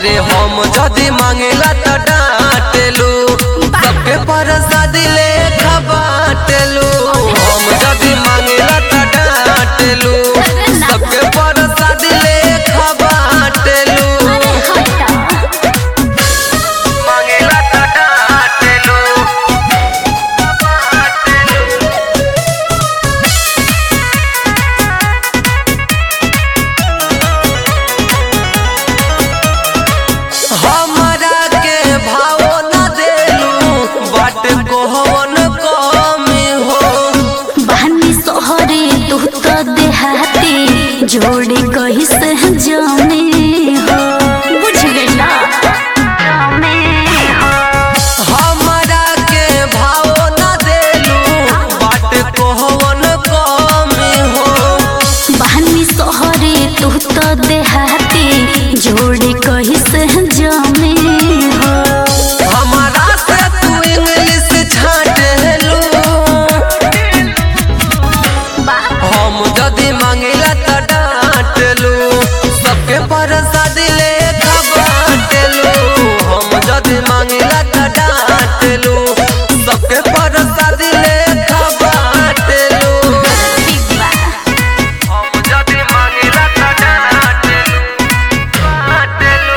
अरे हम जदी मांगेला त डांटेलू सबके प्रसादी ले बाटेलू हम जदी मांगेला त डांटेलू सबके प्रसादी ले बाटेलू मांगेला त डांटेलू हमरा के भाव न देलू बाट कोहवन कमी हो बहनी सोहरे तू तो देहाती जोड़ी कही से जाने हो बुझ गईला हमरा के भाव न देलू बाट कोहवन कमी हो बहनी सोहरे तू तो देहाती जोड़ी कही से जाने हो हमारा से तू इंग्लिश छाटेलू हम जदी मांगिला त डांटेलू सबके प्रसादी ले बाटेलू हम जदी मांगिला त डांटेलू सबके प्रसादी ले बाटेलू हम जदी मांगिला त डांटेलू बाटेलू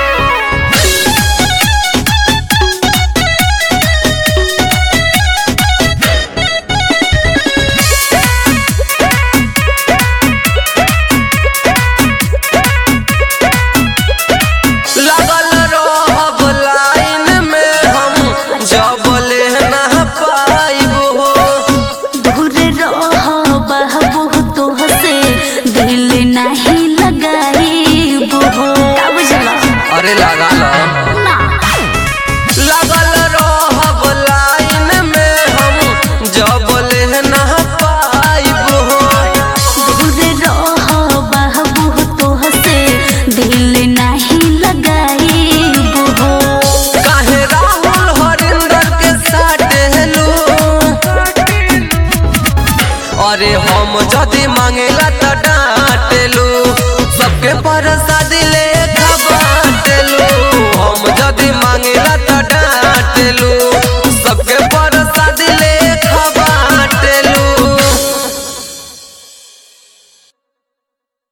लगल रहब लाइन में हम जब ले ना पाइब हो दूर रहो बहबू तो से दिल नहीं लगाई हो का बुझला अरे लगा लो लगल रहब लाइन में हम जब ले ना पाइब हो दूर रहो बहबू तो से दिल नहीं लगाई हो काहे राहुल हरिंदर के साटेलू अरे हम जदी मांगेला त डां